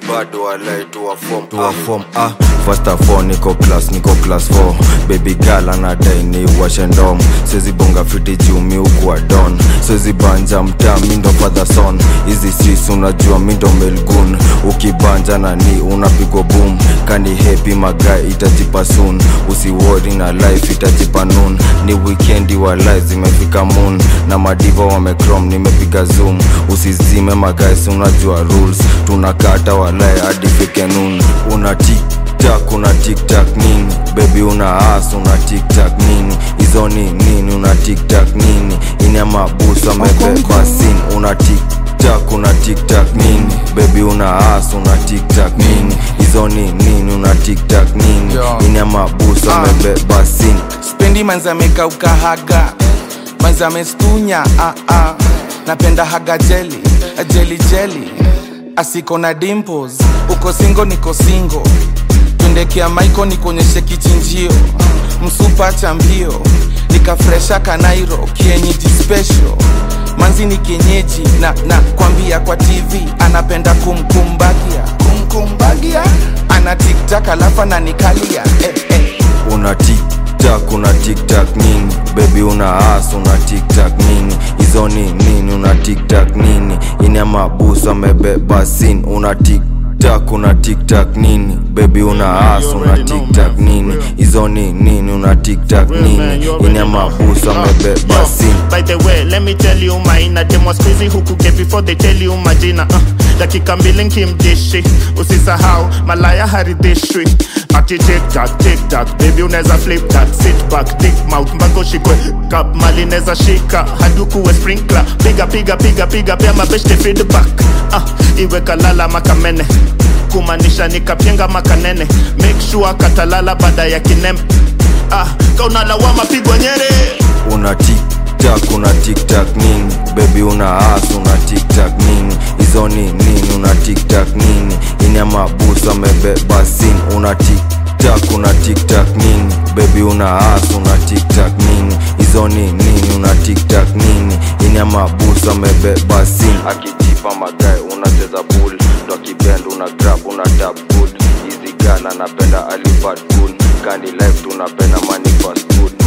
bado walai tuwafom tuwafom ah first of all niko class niko class 4 baby girl anadai ni washendom sezi bonga fiti jumi ukuwa don sezi banja mtaa mindo father son hizi sis unajua mindo melgun ukibanja na ni unapigwa boom kani happy magai itajipa soon usiwori na life itajipa noon ni wikendi wa life zimefika moon na madiva wamecrom nimepiga zoom usizime magais unajua rules tunakata walai hadi fike noon una tiktak una tiktak nini bebi una as una tiktak nini hizo ni nini una tiktak nini ina mabusu amebeba sin una tiktak una tiktak nini bebi una as una tiktak nini hizo ni nini una tiktak nini Yo. ina mabusu amebeba sin spendi manzi amekauka haga manzi amestunya ah, ah. napenda haga jeli jeli jeli asiko na dimples uko singo niko singo twendekea maiko nikuonyeshe kichinjio msupa cha mbio nikafresha kanairo kienyeji special manzi ni kienyeji na na kwambia kwa tv anapenda kumkumbagia kumkumbagia ana tiktak alafu ananikalia eh, eh. una tiktak una tiktak nini bebi una as una tiktak nini hizo ni nini una tiktak nini ina mabusu amebeba sin una tiktak una tiktak nini bebi una as una tiktak nini hizo ni nini una tiktak nini ina mabusu amebeba sin By the way, let me tell you maina dem was busy huku ke before they tell you majina uh, dakika mbili nkimdishi usisahau malaya haridhishwi ati tiktak tiktak baby unaweza flip that sit back dick mouth mpaka ushikwe kap mali neza shika hadukuwe sprinkler piga piga piga piga pia mabeshte feedback uh, iwe kalala makamene kumaanisha nikapyenga makanene make sure katalala baada ya kinembe ah, kaunalawama pigwa nyere una tiktak una tiktak nini bebi una as una tiktak nini hizo ni nini una tiktak nini ina mabusu amebeba sin una tiktak una tiktak nini bebi una as una tiktak nini hizo ni nini una tiktak nini ina mabusu amebeba sin akijipa magae unacheza bull ndo akibend una grab una tap good hizi gala napenda alibad good kani life tunapenda money fast food